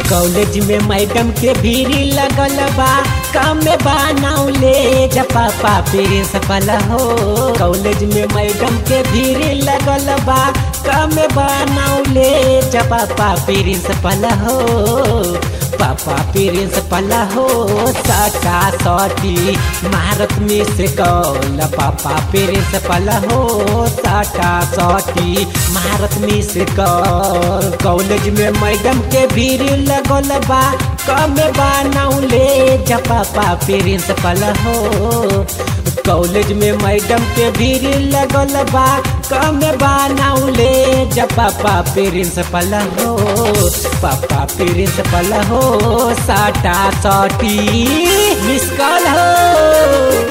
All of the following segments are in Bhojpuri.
कॉलेज में मैडम के भीड़ लगल बा काम में बनाउले जपापा प्रिंसिपल हो कॉलेज में मैडम के भीड़ लगल बा काम में बनाउले जपापा प्रिंसिपल हो पापा प्रिंसिपल हो सटा सटी भारत में से कौल पापा प्रिंसिपल हो सटा सटी भारत में से कौल कॉलेज में मैडम के भीड़ लगल बा कम बनाउले जपापा प्रिंसिपल हो कॉलेज में मैडम के भीड़ लगल बा कम बनाउले जब पापा प्रिंसिपल हो पापा प्रिंसिपल हो साटा सटी मिस कॉल हो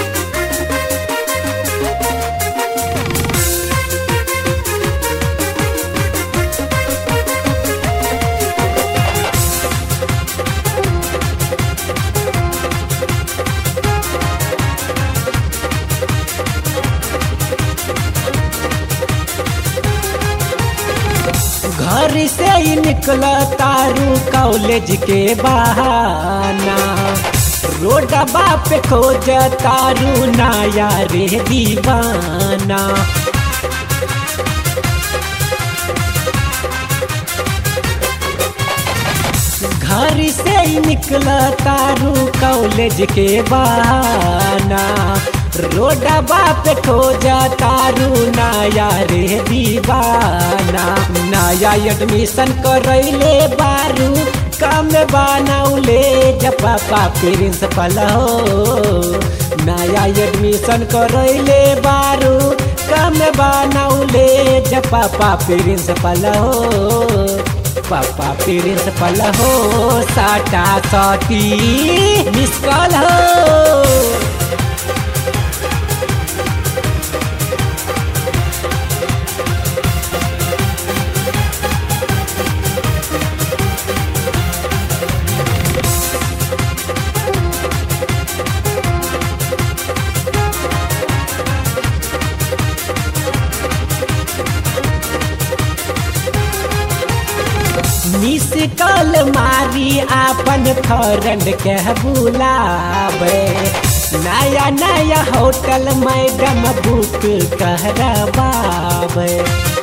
घर से ही निकल तारू कॉलेज के बहाना रोड बाप खोज तारू नया रे दीवाना घर से ही निकल तारू कॉलेज के बहाना रोड बाप खोज तारू नया रे दीवाना नया एडमिशन करैले बारू कम बनाउले जब पापा प्रिंसिपल हो नया एडमिशन करैले बारू कम बनाउले जब पापा प्रिंसिपल हो पापा प्रिंसिपल हो साटा सटी मिस कॉल हो मिस कॉल मारी आपन फ्रेंड के बुलावे नया नया होटल मैडम बुक करवावे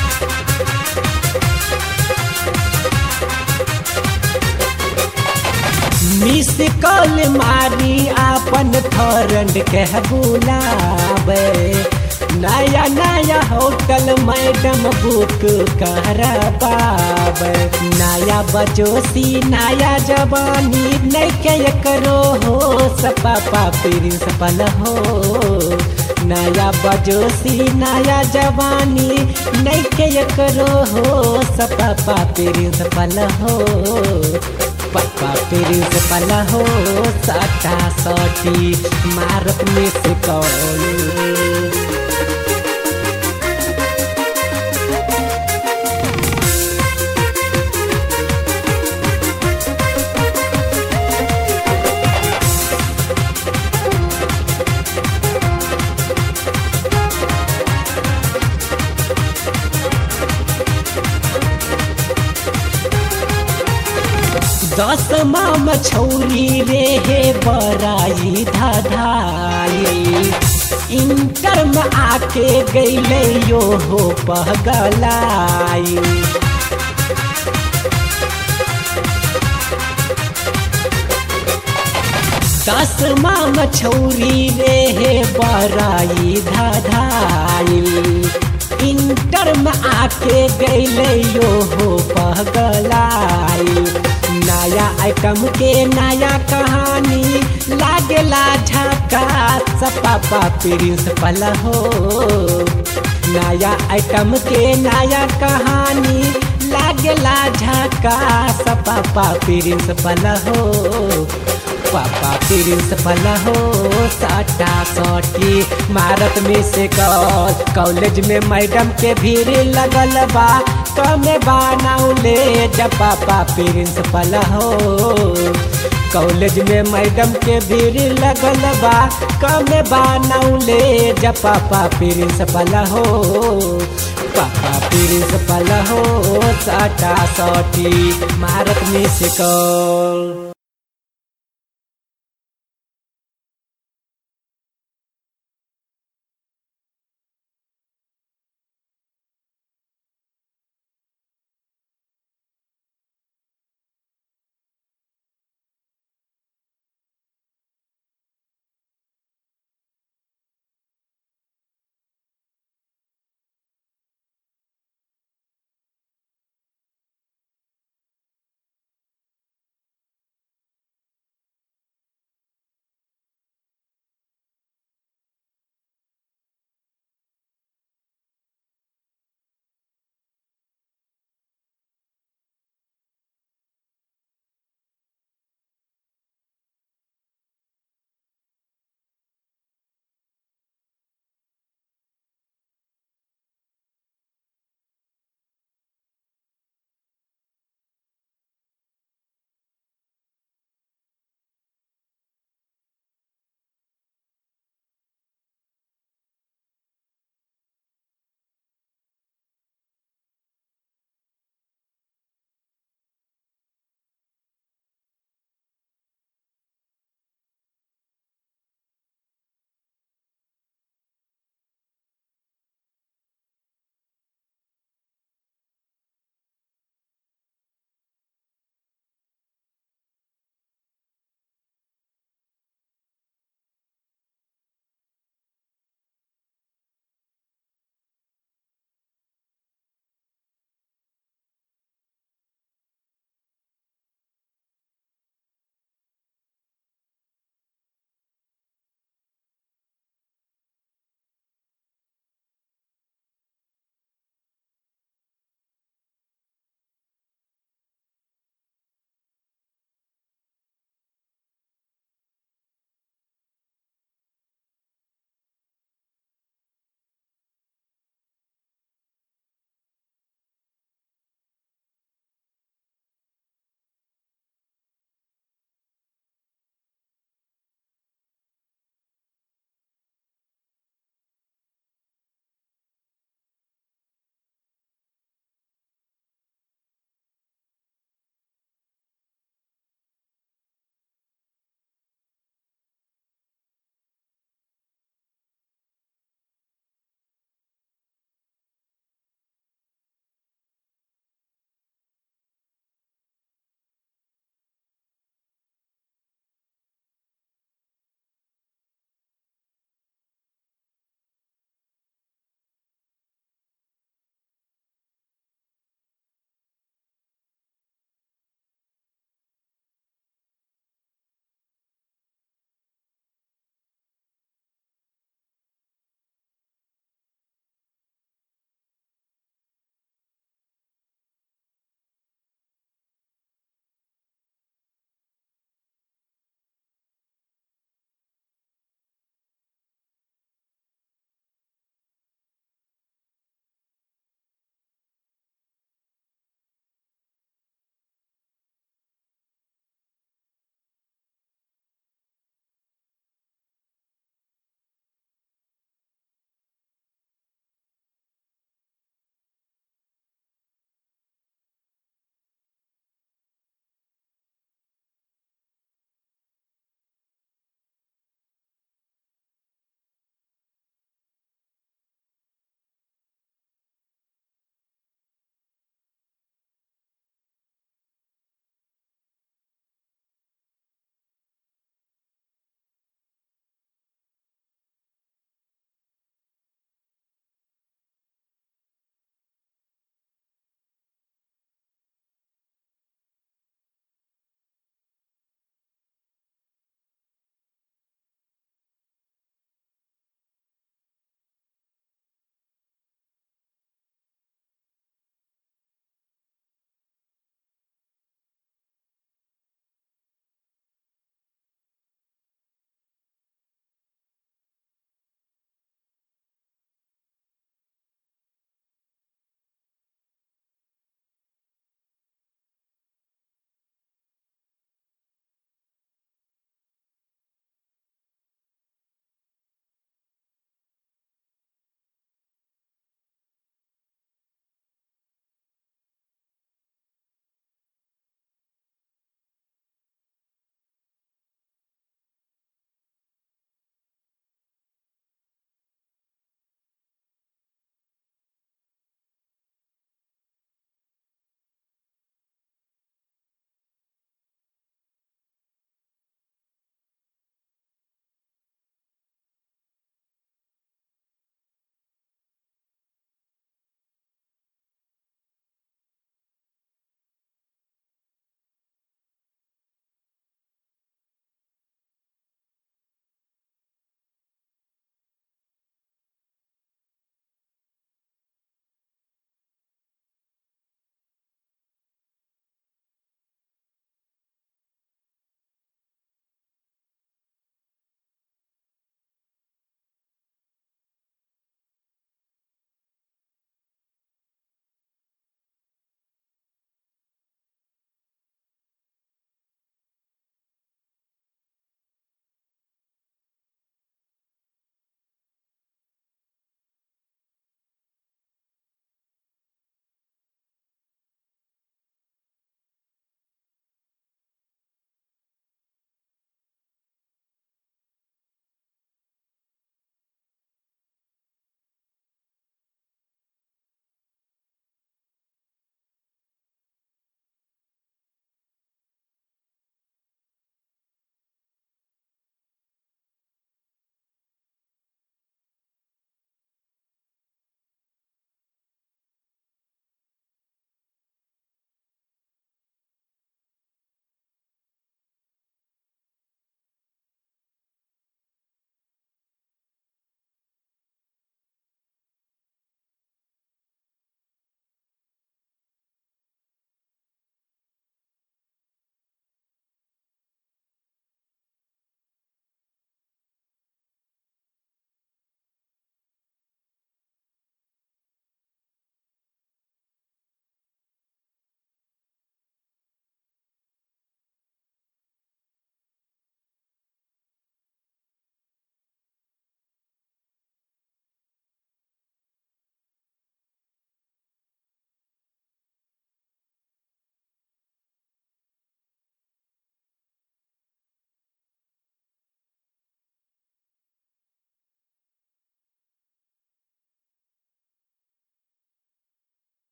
मिस कॉल मारी आपन फ्रेंड के बुलावे नया नया होटल मैडम बुक करबाब नया बजोसी नया जवानी नहीं के करो हो सपापा प्रिंसिपल हो नया बजोसी नया जवानी नहीं के करो हो सपापा प्रिंसिपल हो पापा प्रिंसिपल हो सटा सटी मारत में से कौन दसमा मछौरी रे हे बराई धाधाई इंटर में आके गईले यो हो पगलाई दसमा मछौरी रे हे बराई धाधाई इंटर में आके गईले यो हो पगलाई नया आइटम के नया कहानी लागेला झका सपापा प्रिंसिपल हो नया आइटम के नया कहानी लागेला झका सपापा प्रिंसिपल हो पापा प्रिंसिपल हो साटा सटी भारत में से कॉलेज में मैडम के भीड़ लगल बा कमे बनाउले जब पापा प्रिंसिपल हो कॉलेज में मैडम के भीड़ लगल बा कमे बनाउले जब पापा प्रिंसिपल हो पापा प्रिंसिपल हो साटा सटी मारत में से कॉल